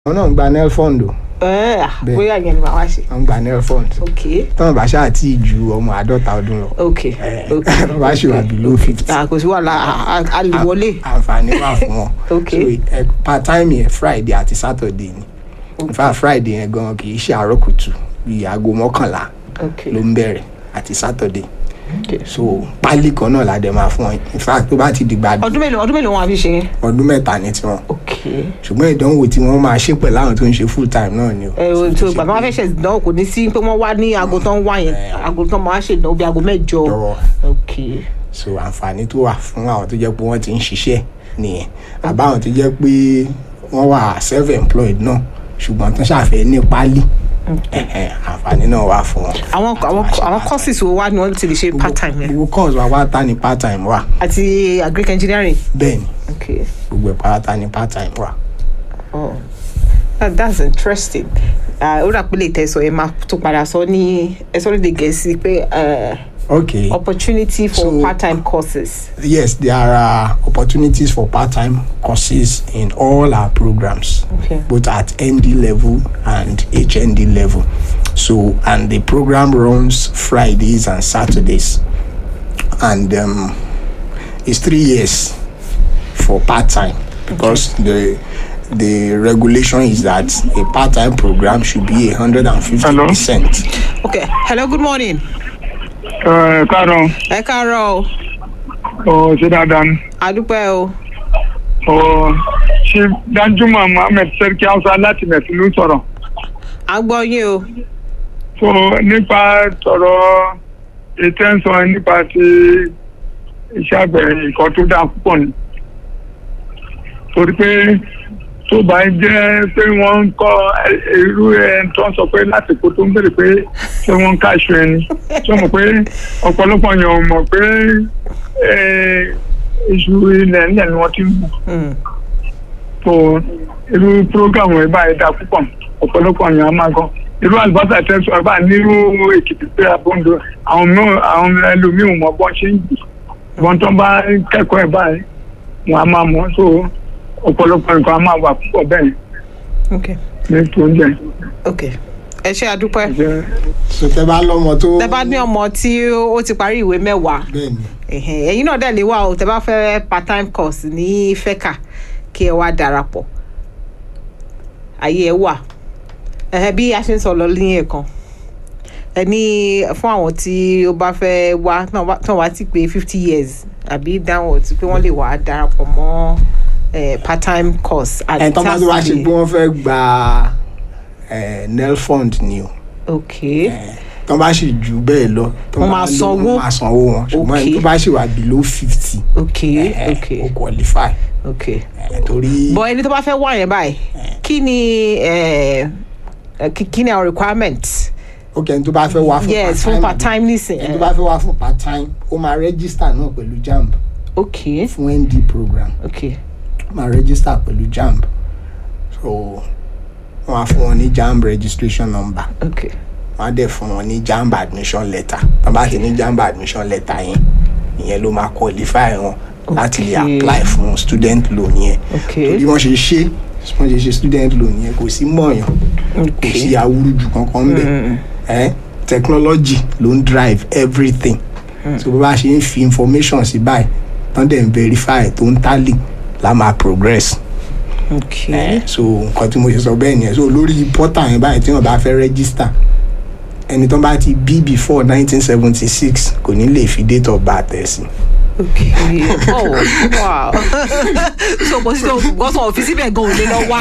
àwọn náà ń gba nel fund o ẹ Bẹ́ẹ̀. bóyá yẹn ni màá wá ṣe. wọ́n ń gba nel fund ok tọ́wọ́n bá ṣáà tí ì ju ọmọ àádọ́ta ọdún lọ ok ok wọ́n bá ṣe wà below fifty Ah, kò sí wàhálà a- a- a lè wọlé. àǹfààní wà fún wọn Ok. so ẹ part time yẹn friday àti saturday ni in fact friday yẹn gan kì í ṣe àárọ̀ kùtù bíi aago mọ́kànlá ok ló ń bẹ̀rẹ̀ àti saturday ok. so pálí kan náà la dẹ̀ máa fún wọn in fact tó bá ti dìgbà ọdún mélòó ọdún mélòó wọn á fi ṣe yẹn. ọdún mẹ́ta ní tiwọn ok ṣùgbọ́n ìdánwò tí wọ́n máa ṣe pẹ̀lú àwọn tó ń ṣe full time náà ni o. ẹ o tó bàbá wọn fẹ́ ṣe ìdánwò kò ní sí pé wọ́n wá ní aago tán wá yẹn aago tán máa ṣe ìdánwò bí aago mẹ́jọ. Jọ̀wọ́. ok so àǹfààní tó wà fún àwọn tó jẹ́ pé wọ́n ti ń ṣiṣẹ́ nìyẹn àbáwọn tó jẹ́ pé wọ́n wà self employed náà ṣùgbọ́n tó ṣàfẹ́ ní pálí ẹ̀hẹ̀n, àǹfààní náà wà fún wọn. àwọn àwọn àwọn courses wo wá ni wọ́n ti lè ṣe part time yẹn gbogbo course wa pátá ni part time wà àti agric engineering. bẹ́ẹ̀ ni ok gbogbo ẹ̀ pátá ni part time wà. oh that, that's interesting. Ah, ó rà pé lè tẹ̀sọ̀ ẹ máa tó padà sọ ní ẹ sọ lédè gẹ̀ẹ́sì pé eh, okay opportunity for So- part time courses. yes there are opportunities for part time courses in all our programs. Okay. both at ND level and HND level. So, and the program runs Fridays and Saturdays. And um, it's three years for part time because the the regulation is that a part time program should be 150%. okay hello good morning. ẹ káàárọ̀ ẹ káàárọ̀ o ọ ṣe dáadáa ni àdúpẹ́ o ọ ṣe danjuma mohammed sẹ́ríkì hausa láti mẹ̀sìn ló sọ̀rọ̀ à ń gbọ́ yín o. so nípa sọ̀rọ̀ ètò ẹ̀ ń sọ nípa ti iṣẹ́ àgbẹ̀ ìkọ́ tó dáa púpọ̀ ni torí pé tó bá jẹ́ pé wọ́n ń kọ́ ẹ- irú ẹ̀ tó ń sọ pé láti kó tó ń béèrè pé ṣé wọ́n ń káṣọ ẹni tó mọ̀ pé ọ̀pọ̀lọpọ̀ yẹn ò mọ̀ pé eh, iṣu ilẹ̀ ńlẹ̀ ni wọ́n ti ń bù Mm. so irú programu ẹ báyìí dáa púpọ̀ ọ̀pọ̀lọpọ̀ yẹn á máa gan irú àlùbọ́sà tẹ́sán ẹ bá nírú èkìtì pé àbọ̀ǹdọ̀ àwọn mìíràn àwọn ẹlòmíì ò mọ bọ́n ṣe ń jù wọn tó bá kẹ́kọ̀ọ́ ẹ báyìí wọn á máa mọ̀ so ọ̀pọ̀lọpọ̀ nǹkan á máa wà púpọ̀ bẹ́ẹ̀ okay ní oúnjẹ. okay ẹ ṣe àdúpẹ́. So, tẹ́ bá lọ́mọ tó. tẹ bá ní ọmọ tí ó ti parí ìwé mẹ́wàá Bẹ́ẹ̀ni. ẹ̀hẹ̀n, ẹ̀yin náà dẹ̀ lè wá o tẹ bá fẹ́ part time course ní fẹ́kà kí ẹ wá darapọ̀ ayé ẹ wà ẹ̀hẹ̀n, bí a ṣe ń sọ lọ ní ẹ̀kan ẹ ní fún àwọn tí ó bá fẹ́ wá náà wá- tán wá ti pé fifty years àbí downwards pé wọ́n lè wá darapọ̀ mọ́ eh, part time course at ẹ̀ tán bá tó wá ṣe Saturday. pé wọ́n fẹ́ gba eh, nel fund ni o. ok tán bá sì jù bẹ́ẹ̀ lọ tán Wọ́n bá máa lò, sanwó. wọ́n máa sanwó wọn ṣùgbọ́n ẹni Okay. tó bá sì wà below fifty ok ok ó qualify ok. Eh, torí bọ ẹni tó bá fẹ́ wá yẹn báyìí kí ni eh, eh, kí kí ni our requirement ok ẹni tó bá fẹ́ wá fún yes fún part time nisin ẹni tó bá fẹ́ wá fún part time ó máa register náà pẹ̀lú jamb ok fún nd program ok ó máa register pẹ̀lú jamb so wọ́n á fún wọn ní jamb registration number ok wọ́n á dẹ̀ fún wọn ní jamb admission letter tán bá ti ní jamb admission letter yẹn ìyẹn ló máa qualify wọn láti lè Okay. apply fún student loan yẹn ok torí wọ́n ṣe ṣe wọ́n ṣe ṣe student loan yẹn kò sí mọ̀ọ́yàn kò sí ok awúrúju kankan ń bẹ̀ ẹ́ technology ló ń drive everything so bó bá ṣe ń fi information sí báyìí tán dẹ̀ ń verify tó ń tally la máa progress ok ẹ́ so nǹkan tí mo ṣe sọ bẹ́ẹ̀ nìyẹn so lórí portal yẹn báyìí tí wọ́n bá fẹ́ register ẹni tó bá ti bí before nineteen seventy six kò ní lè fi date of birth ẹ̀ sí ok oh wow so kò sí tó gbọ́sọ̀ òfìsí bẹ́ẹ̀ gan ò lè lọ wá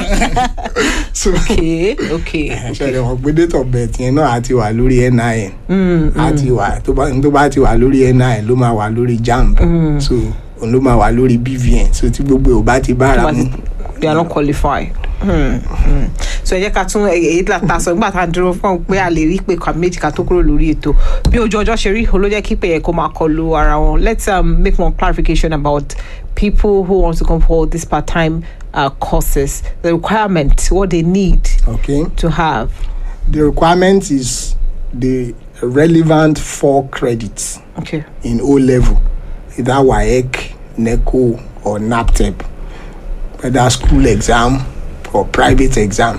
so ok ok ṣẹlẹ̀ wọ́n pé date of birth yẹn náà á ti wà lórí nin á ti wà tó bá tó bá ti wà lórí nin ló máa wà lórí jamb so òun ló máa wà lórí bvn so tí gbogbo ò bá ti bára mu they are not qualified. Hmm, hmm. so ẹ jẹ́ ká tún èyí là ta sọ nígbà tá a dúró fún un pé a lè rí pé kà méjì ká tó kúrò lórí ètò bí ojú ọjọ́ ṣe rí olójẹ́ kí pé yẹ kó máa kọlu ara wọn let's um, make more clarification about people who want to come for this part-time uh, courses the requirement what they need okay to have the requirement is the relevant four credits okay in o level either waec neco or naptep whether school exam or private exam